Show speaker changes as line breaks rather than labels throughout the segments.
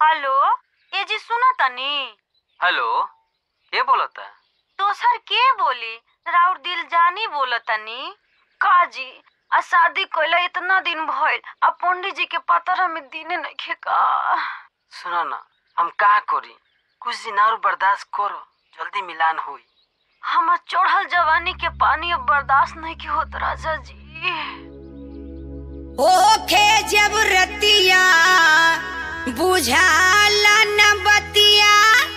hello ए जी सुनो तनी
हेलो के बोलता
दोसर के बोली राउर दिल जानी बोलतनी का जी आ शादी कइला इतना दिन भइल आ पंडित जी के पतर में दिने नइखे का
सुनो ना हम का करी कुछ दिन और बर्दाश्त करो जल्दी मिलान होई
हमर चढ़ल जवानी के पानी अब बर्दाश्त नहीं के होत राजा जी
ओखे जब रतिया बुझाला न बतिया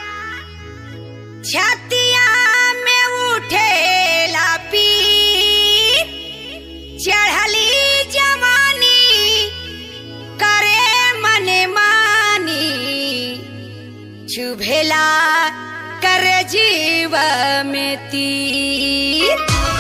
छतिया में उठेला पीर चढ़ली जवानी करे मने मानी चुभेला कर जीव में तीर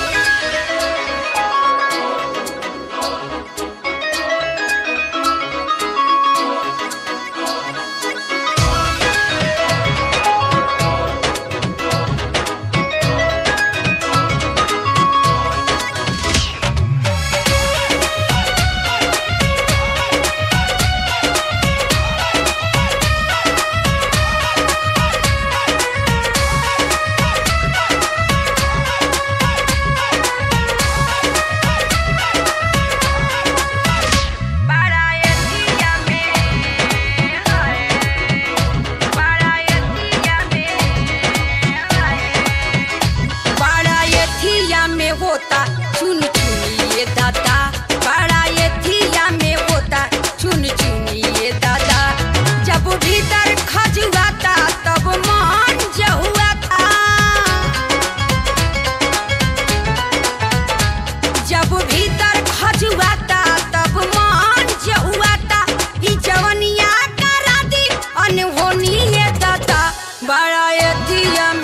बारायतिया में हाय बारायतिया में हाय बारायतिया में होता चुन चुनिए दादा बारायतिया में होता चुन चुनिए दादा जब भीतर खजुआता तब मन जहुआता जब भीतर खजुआता तब मन जहुआता ई जवनिया करा दी अनहोनी ये दाता बड़ा एतिया